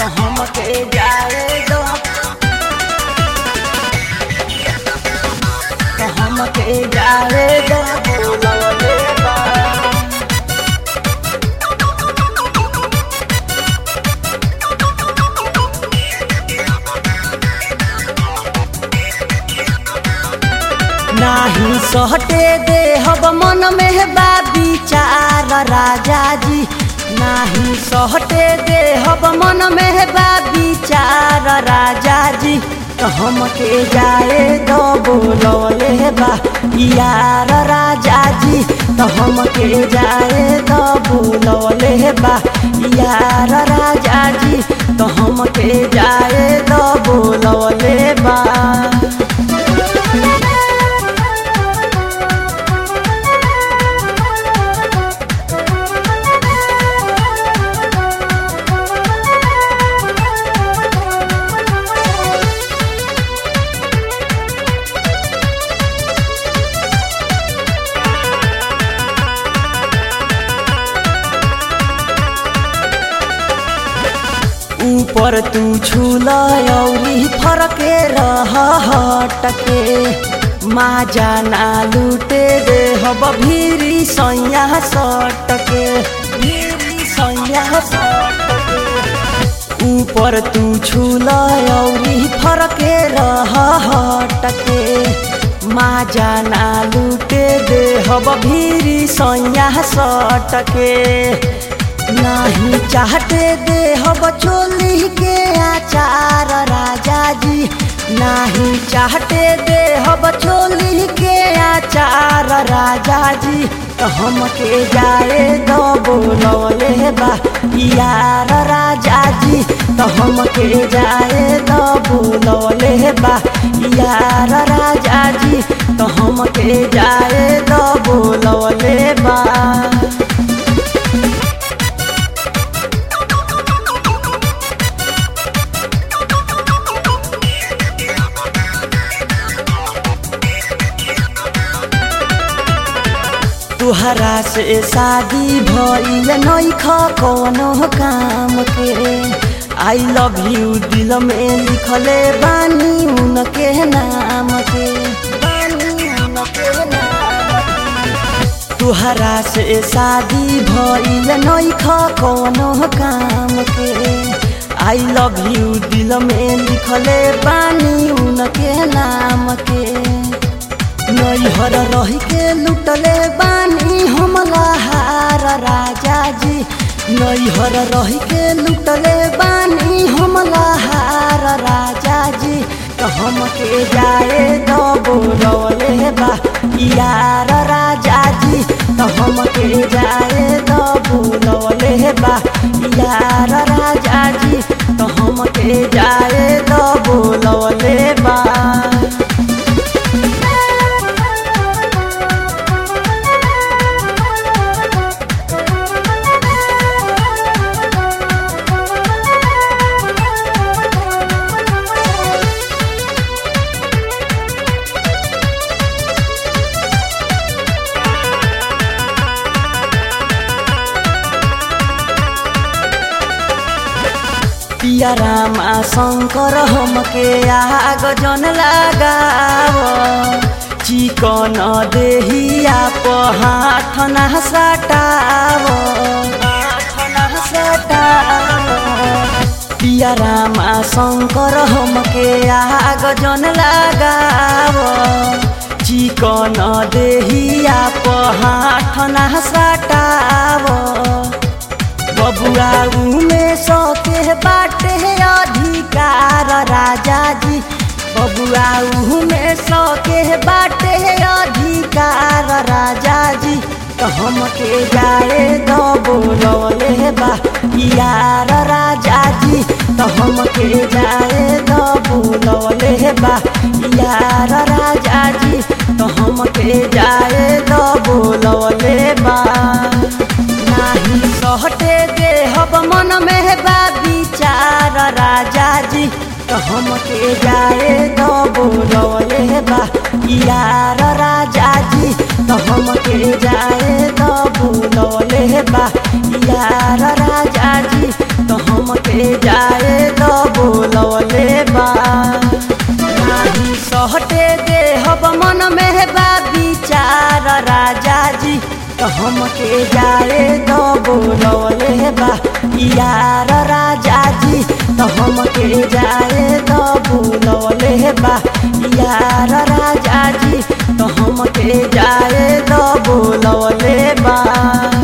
तो हमके जाए दो तो हमके जाए दो बोलवले बा नाही सहटे दे हब मन में बा विचार राजा जी नाही सहटे दे हब मन में बा विचार राजा जी तो हमके जाए दो बोलवले बा यार राजा जी तो हमके जाए दो बोलवले बा यार राजा जी तो हमके जाए दो बोलवले बा ऊपर तू छूल औरी फरके रह हटके माजा ना लूटे दे हब भीरी सैया सटके भीरी सैया सटके ऊपर तू छूल औरी फरके रह हटके माजा ना लूटे दे हब भीरी सैया सटके नहीं चाहते दे हब चोली के आचार राजा जी नहीं चाहते दे हब चोली के आचार राजा जी तो हमके जाए दो बोलवले बा यार राजा जी तो हमके जाए दो बोलवले बा यार राजा जी तो हमके जाए दो बोलवले बा तुहरा से शादी भइल नइख कोनो काम के आई लव यू दिल में लिखले बानी उनके नाम के बानी उनके नाम के। तुहरा से शादी भइल नइख कोनो काम के आई लव यू दिल में लिखले बानी उनके नाम के नैहर रही के लुटले बानी हमला हार राजा जी नैहर रही के लुटले बानी हमला हार राजा जी तो हमके जाए दो बोलवले बा यार राजा जी तो हमके जाए दो बोलवले बा यार राजा जी तो हमके जाए दो बोलवले बा पिया रामा शङ्कर हमके आग जन लगाव चिकन देहिया प हाथ ना सटाव पिया रामा शङ्कर हमके आग जन लगाव चिकन देहिया प हाथ ना सटाव बबुआ में सके बाटे अधिकार राजा जी बबुआ में सके बाटे अधिकार राजा जी तो हमके जाए दो बोलवले बा यार राजा जी तो हमके जाए दो बोलवले बा यार राजा जी तो हमके जाए दो बोलवले बा नाही सहटे दे हब मन में बा विचार राजा जी तो हमके जाए दो बोलवले बा यार राजा जी तो हमके जाए दो बोलवले बा यार राजा जी तो हमके जाए दे हब मन में बा विचार राजा जी तो हमके जाए दो बोलौले बा यार राजा जी तो हमके जाए दो बोलौले बा यार राजा जी तो हमके जाए दो बोलौले बा